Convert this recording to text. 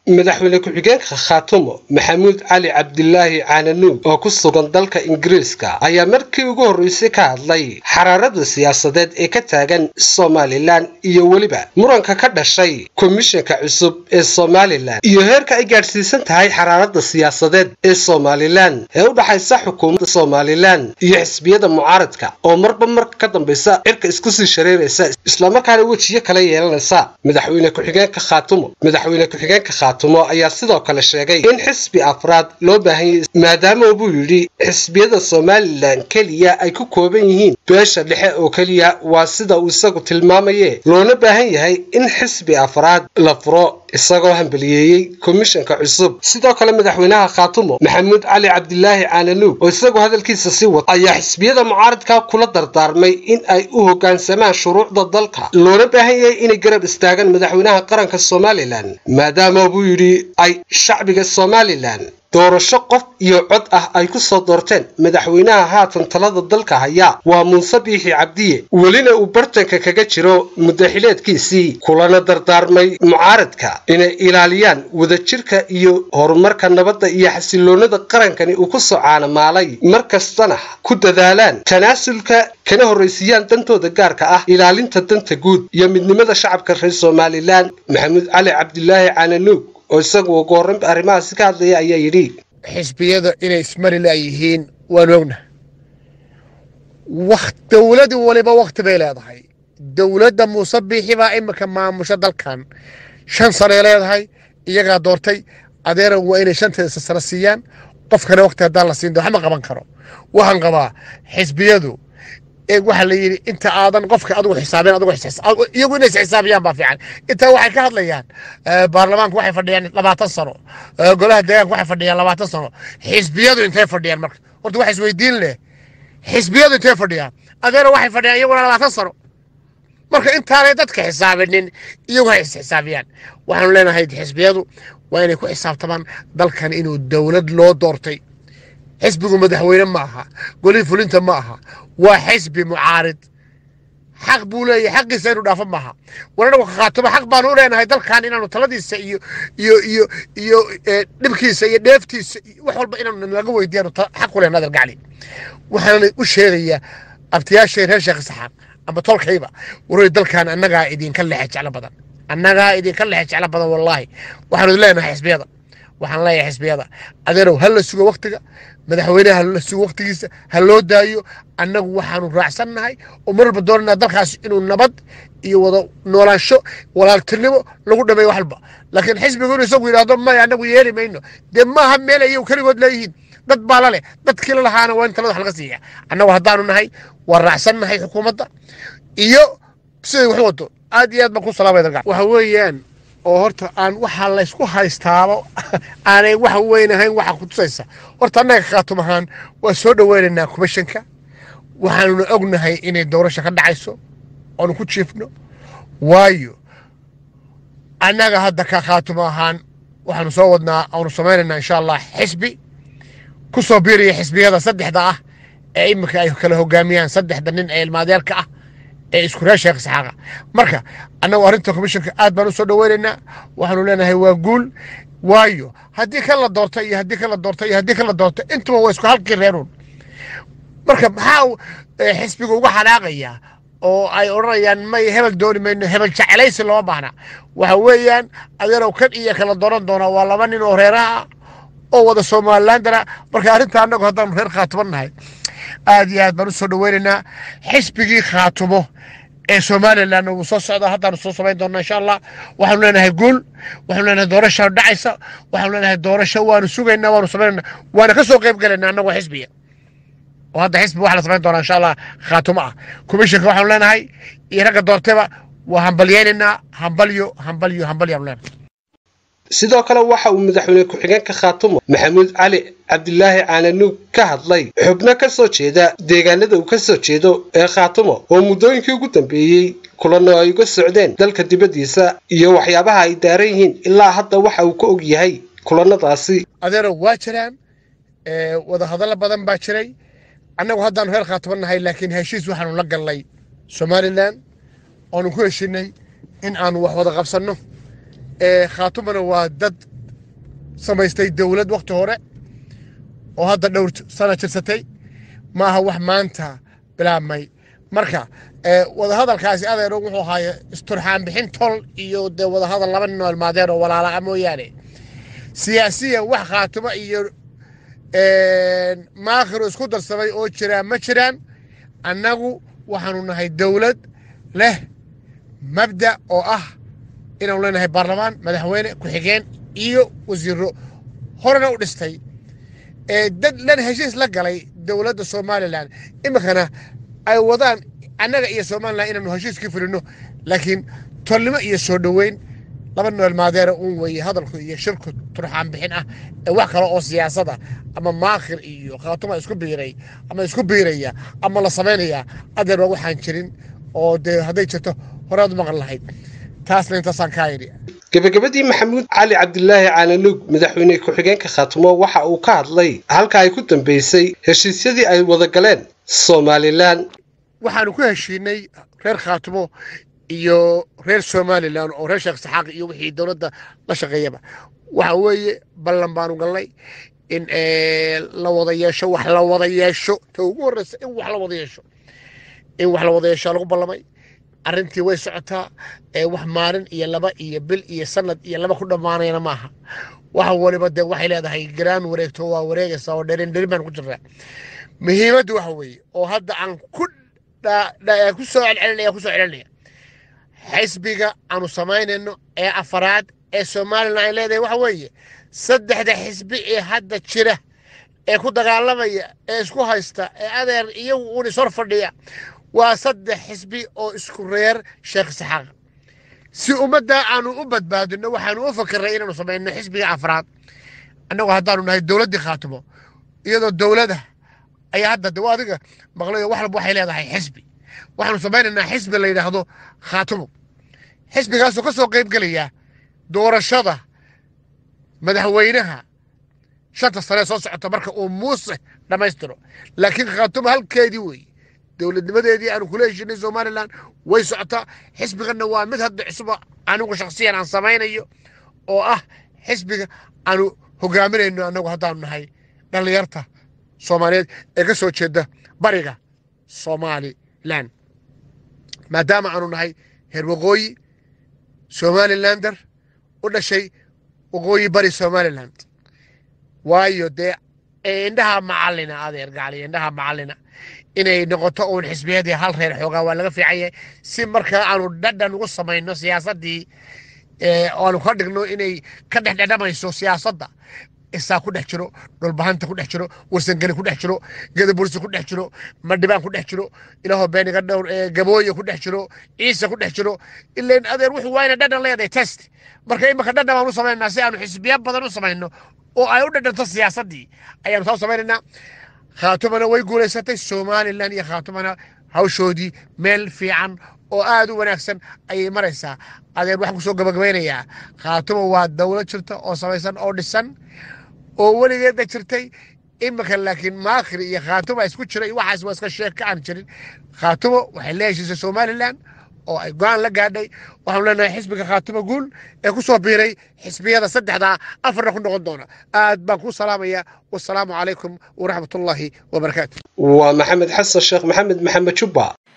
madaxweyne ku-xigeenka khaatumo maxamuud cali cabdilaahi caananuug oo ku sugan dalka ingiriiska ayaa markii ugu horreysay ka hadlay xaraarada siyaasadeed ee ka taagan somalilan iyo weliba muranka ka dhashay komishanka cusub ee somalilan iyo heerka ay gaadhsiisan tahay xaraarada siyaasadeed ee somalilan ee u dhaxaysa xukuumadda somalilan iyo xisbiyada mucaaradka oo marba marka ka dambaysa cirka isku sii shareeraysa islamarkaana wejiyo kala yeelanaysa madaxweyne ku-xigeenka khaatumo madaxweyne ku-xigeenka khaatumo ayaa sidoo kale sheegay in xisbi afraad loo baahan yahay maadaama buu yidhi xisbiyada somalilan keliya ay ku kooban yihiin beesha dhexe oo keliya waa sida uu isagu tilmaamaye loona baahan yahay in xisbi afraad la furo isagoo hambaliyeeyey komishanka cusub sidoo kale madaxweynaha khaatumo maxamuud cali cabdilaahi caananuug oo isagu hadalkiisa sii wata ayaa xisbiyada mucaaradka kula dardaarmay in ay u hoggaansamaan shuruucda dalka loona baahan yahay inay garab istaagaan madaxweynaha qaranka somalilan maadaama buu yidhi ay shacbiga somalilan doorasho qof iyo cod ah ay ku soo doorteen madaxweynaha haatan talada dalka haya waa muuse biixi cabdiye welina uu bartanka kaga jiro mudaxileedkiisii kulana dardaarmay mucaaradka inay ilaaliyaan wadajirka iyo horumarka nabadda iyo xasiloonada qarankani uu ku soo caanamaalay mar kastana ku dadaalaan tanaasulka kana horraysiiyaan dantooda gaarka ah ilaalinta danta guud iyo midnimada shacabka reer somalilan maxamuud cali cabdilaahi caananuug oo isagu ugu horran arrimahaasi ka hadlaya ayaa yidhi xisbiyada inay ismari laayihiin waan ogna dowladi waliba wakhti bay leedahay dowladda muuse biixi baa imika maamusha dalkan shan sanay leedahay iyagaa doortay adeeran waa inay shanteesa sano siiyaan qofkana wakhti haddaan la siin wax ma qaban karo waxaan qabaa xisbiyadu waxaa la yidhi inta aadan qofka adigu xisaabeen adigu iyagu inay isxisaabiyaan baa fiican intaa waxay ka hadlayaan baarlamaanku waxay fadhiyaan labaatan sano golaha deegaanka waxay fadhiyaan labaatan sano xisbiyadu intay fadhiyaan marka horta waxa isweydiin leh xisbiyadu intay fadhiyaan adeero waxay fadhiyaan iyaguna labaatan sano marka intaanay dadka xisaabinin iyagu hay isxisaabiyaan waxaanu leenahay xisbiyadu waa inay ku xisaabtamaan dalkan inuu dowlad loo doortay xisbigu madaxweyne ma aha golihii fulinta ma aha waa xisbi mucaarid xaq buu leeyahay xaqiisa inuu dhaafo maaha waranagu ka khaatuma xaq baanu u leenahay dalkan inaanu taladiisa iyo iyo iyo iyo dhibkiisa iyo dheeftiisa wax walba inaanu naga weydiyaanu xaq u leh nadar gacli waxaana u sheegayaa abtiyaashay reer sheekh saxaab ama tolkayba waroy dalkan annagaa idinka lexe jeclo badan annagaa idinka lexe jeclo badan wallaahi waxaanu leenahay xisbiyada waxaan leeyahay xisbiyada adeerow ha la sugo waktiga madaxweyneha ha la sugo waktigiisa ha loo daayo annagu waxaanu raacsannahay oo marwalba doonanaa dalkaas inuu nabad iyo wada noolaansho walaaltinimo lagu dhameeyo waxalba laakiin xisbigu inuu isagu yidhaahdo maya annagu yeeli mayno dee maaha meel ayagu keligood leeyihiin dad baa la leh dadkii la lahaana waa in talada wax laga siiya annagu haddaanu nahay waa raacsannahay xukuumadda iyo siday wax wado aad iyo aad baan ku salaamaya dalka waxa weeyaan oo horta aan waxaa laysku haystaabo aanay wax weyn ahayn waxa ku tusaysa horta annaga khaatum ahaan waa soo dhoweynaynaa komishanka waxaanuna ognahay inay doorasho ka dhacayso oonu ku jiifno waayo annaga hadda ka khaatum ahaan waxaanu soo wadnaa aanu samaynaynaa insha allah xisbi ku soo biiraya xisbiyada saddexda ah ee iminka ay kala hogaamiyaan saddexda nin ee ilmaadeelka ah ee isku reer sheekh saxaaqa marka annagu arrinta komishanka aad baan u soo dhoweynaynaa waxaanu leenahay waa guul waayo haddii kan la doorta iyo haddii kan la doorta iyo haddii kan la doorta intuba waa isku halkii reeruun marka maxaa xisbiga uga xanaaqaya oo ay odhanayaan may hebel dooni mayno hebel jecelaysi looma baahna waxa weeyaan adeerow kan iyo kala dooran doonaa waa laba nin oo reeraha oo wada somalilandana marka arrinta annagu haddaanu reer khaatuman nahay aad iyo aad baan u soo dhoweynaynaa xisbigii khaatumo ee somalilan wuu soo socdaa haddaanu soo samayn doonaa insha allah waxaanu leenahay guul waxaanu leenahay doorasha dhacaysa waxaanu leenahay doorasho waanu sugaynaa waanu samaynayna waana ka soo qayb galaynaa annagoo xisbiga oo hadda xisbi waxa la samayn doonaa insha allah khaatumo ah komishanka waxaanu leenahay iyo ragga doortayba waa hambalyaynaynaa hambalyo hambalyo hambalyo aanu leenahay sidoo kale waxa uu madaxweyne ku-xigeenka khaatumo maxamuud cali cabdilaahi caananuug ka hadlay xubno ka soo jeeda deegaanada uu ka soo jeedo ee khaatumo oo muddooyinkii ugu dambeeyey kulano ay uga socdeen dalka dibaddiisa iyo waxyaabaha ay daaran yihiin ilaa hadda waxa uu ka og yahay kulanadaasi adeero waa jiraan wadahadallo badan baa jiray annagu haddaanu reer khaatumo nahay laakiin heshiis waxaanu la gallay somalilan oonu ku heshinay in aanu wax wada qabsanno khaatumana waa dad samaystay dowlad wakhti hore oo hadda dhowr sana jirsatay maaha wax maanta bilaabmay marka wadahadalkaasi adeero wuxuu ahaaye isturxaan bixin tol iyo dee wadahadal laba nin oo ilmaadeen oo walaala'a mooyaane siyaasiyan wax khaatimo iyo maakhiro isku darsamay oo jiraan ma jiraan annagu waxaanu nahay dowlad leh mabda oo ah inaanu leenahay baarlamaan madaxweyne ku-xigeen iyo wasiiro horena u dhistay dad lan heshiis la galay dowladda somalilan iminkana ay wadaan annaga iyo somalilan inaanu heshiiskii fulino laakiin tolnimo iyo soo dhoweyn laba noel maadeera uun weeye hadalku iyo shirku turxaan bixin ah ee wax kale oo siyaasada ama maakhir iyo khaatuma isku biiray ama isku biiraya ama la samaynaya adeer waa waxaan jirin oo dee hadday jirto horaad maqan lahayd taasna intaasaan kaa yidhi gebagabadii maxamuud cali cabdilaahi caananuug madaxweyne ku-xigeenka khaatumo waxa uu ka hadlay halka ay ku dambeysay heshiisyadii ay wada galeen somalilan waxaanu ku heshiinay reer khaatumo iyo reer somalilan oo reer sheekh saxaaq iyo wixii dowladda la shaqeeyaba waxa weeye ballan baanu galnay in la wada yeesho wax la wada yeesho ta ugu horreysa in wax la wada yeesho in wax la wada yeesho lagu ballamay arrintii way socotaa wax maalin iyo laba iyo bil iyo sanad iyo laba ku dhammaanayana maaha waxa waliba dee waxay leedahay garaan wareegto waa wareegaysaa oo dherin dherin baan ku jirnaa muhiimaddu waxa weeye oo hadda aan ku ku soo celcelinaya ku soo celinaya xisbiga aanu samaynayno ee afaraad ee somalilan ay leedahay waxa weeye saddexda xisbi ee hadda jira ee ku dagaalamaya ee isku haysta ee adeer iyagu uun ishor fadhiya waa saddex xisbi oo isku reer sheekh saxaaq si ummaddaa aanu u badbaadino waxaanu u fakiray inaanu samayno xisbiga afraad annagu haddaanu nahay dowladdii khaatimo iyadoo dowlada ayaa hadda de adiga maqlayo wax walba waxay leedahay xisbi waxaanu samaynaynaa xisbi la yidhaahdo khaatimo xisbigaasoo ka soo qayb gelaya doorashada madaxweynaha shanta sane soo socota marka uu muuse dhammaystiro laakiin khaatimo halkeedii weeye dowladnimadeedii aanu kula heshinay somalilan way socotaa xisbiganna waa mid hadda cusuba anigu shaksiyan aan samaynayo oo ah xisbiga aanu hogaaminayno annagu haddaanu nahay dhallinyarta soomaaliyeed ee ka soo jeeda bariga somalilan maadaama aanu nahay heer waqooyi somalilander u dhashay waqooyi bari somaliland waayo dee indhaha macalina adeer gacli indhaha macalina inay noqoto uun xisbiyadii hal reer xoogaa waa laga fiican yahay si markaa aanu dhadhan ugu samayno siyaasaddii aanu ka dhigno inay ka dhexdhedhamayso siyaasadda isaa ku dhex jiro dhulbahanta ku dhex jiro warsangeli ku dhex jiro gedabursi ku dhex jiro madhibaan ku dhex jiro ilaaho beeniga dhowr gabooye ku dhex jiro ciise ku dhex jiro ilan adeer wuxuu waa ina dhadhan leedahay test marka imika dhadhan baan u samaynaa si aanu xisbiya badan u samayno oo ay u dhadhanto siyaasaddii ayaanu saa u samaynaynaa khaatumana way guulaysatay somalilan iyo khaatumana hawshoodii meel fiican oo aad u wanaagsan ayay maraysaa adeer waxaan kusoo gabagabaynayaa khaatuma waa dowlad jirta oo samaysan oo dhisan oo weligeedna jirtay imika laakiin maakhir iyo khaatuma isku jira iyo waxaas waa iska sheeg ka aan jirin khaatumo waxay la heshiisay somalilan oo ay go-aan la gaadhay waxaanu leenahay xisbiga khaatimo guul ee ku soo biiray xisbiyada saddexdaa afarna ku noqon doona aad baan ku salaamaya wasalaamu calaykum waraxmatullaahi wabarakaatu waa maxamed xasan sheekh maxamed maxamed jubba